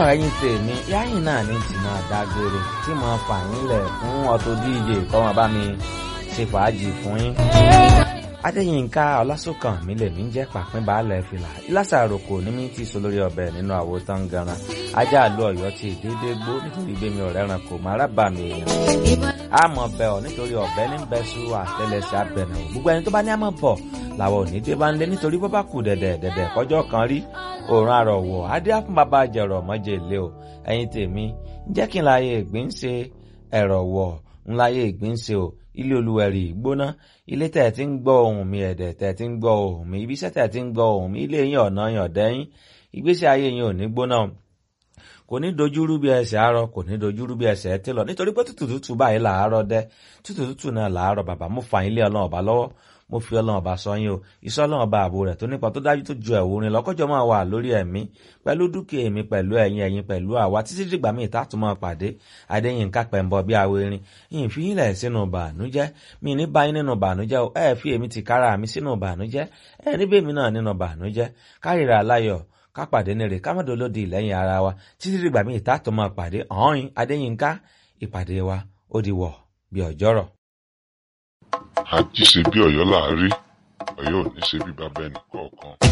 ẹ̀yin tèmi yáyìn náà ní tí máa dágbére tí mo fà yín lẹ̀ fún Auto DJ kọ́ wọn bá mi ṣe fàájì fún yín. Adéyínká Ọlásùnkàn mi lè mí jẹ́ pàpín baálẹ̀ fìlà ìlàsà àròkò ní mi ti so lórí ọbẹ̀ nínú àwo tán ganan ajá àlọ́ ọ̀yọ́ ti dédé gbó nítorí gbémi ọ̀rẹ́ ran kò má rábà mi èèyàn. àmọ̀ bẹ̀ ọ́ nítorí ọ̀bẹ ní bẹ́sù àtẹlẹsẹ̀ abẹ̀nà gbogbo ẹni tó bá ní àmọ̀ bọ̀ làwọn òní dé bá ń lé nítorí bó bá kù dẹ̀dẹ̀ dẹ̀dẹ̀ kọjọ́ kan rí òòrùn àrọ̀wọ̀ adé àfún bàbá jẹ̀rọ̀ mọ́jẹ̀ ilé o ẹ̀yin tèmi jẹ́ kí n láyé ìgbín ṣe ẹ̀rọ̀ wọ̀ ń láyé ìgbín ṣe o ilé olúwẹ̀rì gbóná ilé tẹ̀ tí ń gbọ́ ohùn mi ẹ̀dẹ̀ tẹ̀ tí ń gbọ́ ohùn mi ibiṣẹ́ tẹ̀ tí ń gbọ́ ohùn mi ilé yín ọ̀nà yàn dẹ́yìn ìgbésí ayé yín ò ní gbóná kò ní dojúrú bí ẹsẹ̀ àárọ̀ kò ní dojúrú bí ẹsẹ̀ ẹtí lọ nítorí pé tútù tútù báyìí làárọ̀ dẹ́ tútù tútù náà làárọ̀ bàbá mo fà yín lé ọlọ́run ọba lọ́wọ́ mo fi ọlọ́run ọba sọ yín o iṣẹ́ ọlọ́run ọba ààbò rẹ̀ tó nípa tó dájú tó ju ẹ̀wù rin lọ́kọ́jọ́ máa wà lórí ẹ̀mí pẹ̀lú dúkìá èmi pẹ̀lú ẹ̀yin ẹ̀yin pẹ̀lú àwa títí dìgbà míì tá a tún máa pàdé adéyínká pẹ̀mbọ bí awérin yìí fi yín lẹ̀ sínú bànújẹ́ mi ní báyìí nínú bànújẹ́ o ẹ̀ fi èmi ti kára mi sínú bànújẹ́ ẹ̀ níbẹ̀ mi náà nínú bànújẹ́ kárìíra aláyọ̀ kápàdé ní rè kámọ́dọ́lódì lẹ́yìn ara wa títí dìgbà míì tá a tún máa pàdé ọ̀hún adéyínká ìpàdé wa ó di wọ̀ bí ọjọ́rọ̀. àjíṣe bí ọ̀yọ́ là á rí ọ̀yọ́ ò ní ṣe bí bàbá ẹnì kọ̀ọ̀kan.